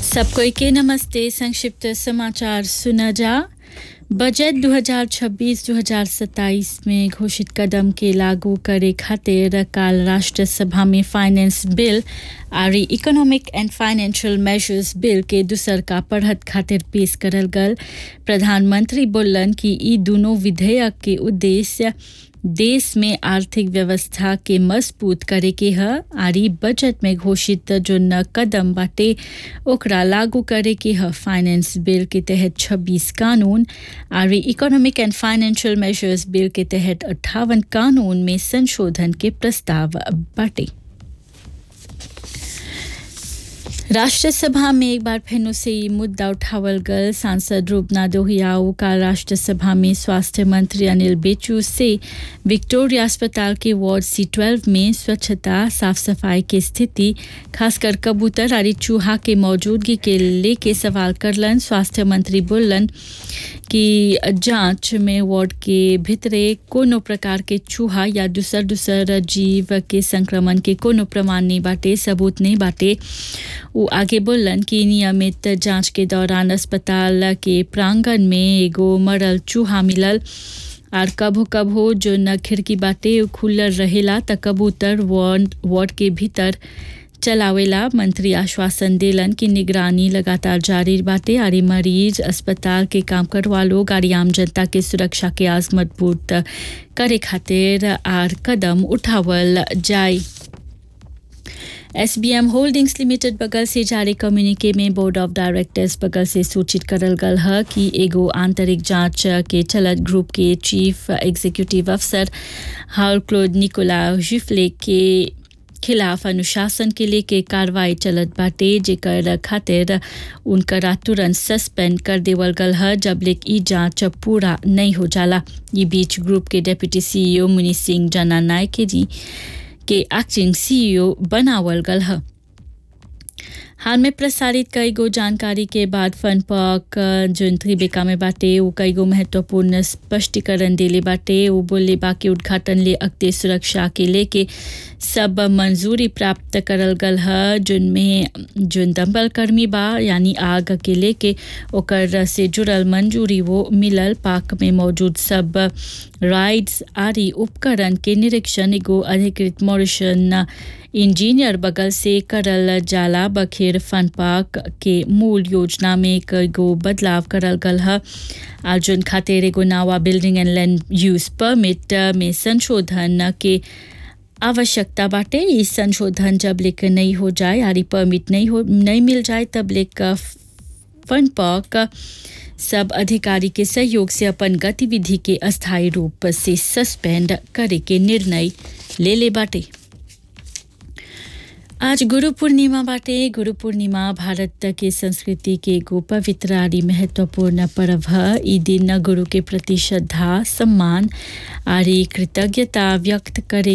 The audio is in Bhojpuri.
सबको के नमस्ते संक्षिप्त समाचार सुना जा बजट 2026-2027 में घोषित कदम के लागू करे खातिर काल राष्ट्रसभा में फाइनेंस बिल और economic and financial measures bill के दूसर का पढ़त खातिर पेश करल गल प्रधानमंत्री बोलन कि ई दोनों विधेयक के उद्देश्य देश में आर्थिक व्यवस्था के मजबूत करे के ह आरी बजट में घोषित जो न कदम बाटे ओकरा लागू करे के ह फाइनेंस बिल के तहत 26 कानून आरी economic and financial measures bill के तहत अट्ठावन कानून में संशोधन के प्रस्ताव बाटे राष्ट्रसभा में एक बार फिर से ये मुद्दा उठावल गल सांसद रूपना दोहियाऊ का राष्ट्रसभा में स्वास्थ्य मंत्री अनिल बेचू से विक्टोरिया अस्पताल के वार्ड सी ट्वेल्व में स्वच्छता साफ सफाई की स्थिति खासकर कबूतर और चूहा के मौजूदगी के लेके सवाल करलन स्वास्थ्य मंत्री बोलन कि जांच में वार्ड के भीतरे कोनो प्रकार के चूहा या दूसर दूसर जीव के संक्रमण के कोनो प्रमाण नहीं बाटे सबूत नहीं बाटे वो आगे बोलन कि नियमित जांच के दौरान अस्पताल के प्रांगण में एगो मरल चूहा मिलल और कभो कभो जो न खिड़की बाटे खुलल रहेला त कबूतर वार्ड वार्ड के भीतर चलावेला मंत्री आश्वासन देलन कि निगरानी लगातार जारी बाटे और मरीज अस्पताल के काम करवा लोग और आम जनता के सुरक्षा के आज मजबूत करे खातिर आर कदम उठावल जाए एसबीएम होल्डिंग्स लिमिटेड बगल से जारी कम्युनिके में बोर्ड ऑफ डायरेक्टर्स बगल से सूचित करल गल है कि एगो आंतरिक जांच के चलत ग्रुप के चीफ एग्जीक्यूटिव अफसर हाउल क्लोड निकोला जिफले के खिलाफ अनुशासन के लेके कार्रवाई चलत बाटे जेकर खातिर उनकरा तुरंत सस्पेंड कर देवल गल है जब लेक ई जांच पूरा नहीं हो जाला ये बीच ग्रुप के डेप्यूटी सीईओ मुनि सिंह जना नायके जी के एक्टिंग सीईओ बनावल गल है हाल में प्रसारित कई गो जानकारी के बाद फन पार्क जोन त्रिबेका में बाटे वो कई गो महत्वपूर्ण स्पष्टीकरण दिले बाटे वो बोले बाकी उद्घाटन ले अगते सुरक्षा के लेके सब मंजूरी प्राप्त करल गल है जिनमें जोन दमकल कर्मी बा यानी आग के लेके ओकर से जुड़ल मंजूरी वो मिलल पार्क में मौजूद सब राइड्स आदि उपकरण के निरीक्षण एगो अधिकृत मॉरिशन इंजीनियर बगल से करल जाला बखेर फन पार्क के मूल योजना में कईगो बदलाव करल गल है अर्जुन खातिर एगो नवा building and land use permit में संशोधन के आवश्यकता बाटे इस संशोधन जब लेकर नहीं हो जाए यारी परमिट नहीं हो नहीं मिल जाए तब लेकर फन पार्क सब अधिकारी के सहयोग से अपन गतिविधि के अस्थायी रूप से सस्पेंड करे के निर्णय ले ले बाटे आज गुरु पूर्णिमा बाटे गुरु पूर्णिमा भारत के संस्कृति के एगो पवित्र आदि महत्वपूर्ण पर्व है ई दिन गुरु के प्रति श्रद्धा सम्मान आरी कृतज्ञता व्यक्त करे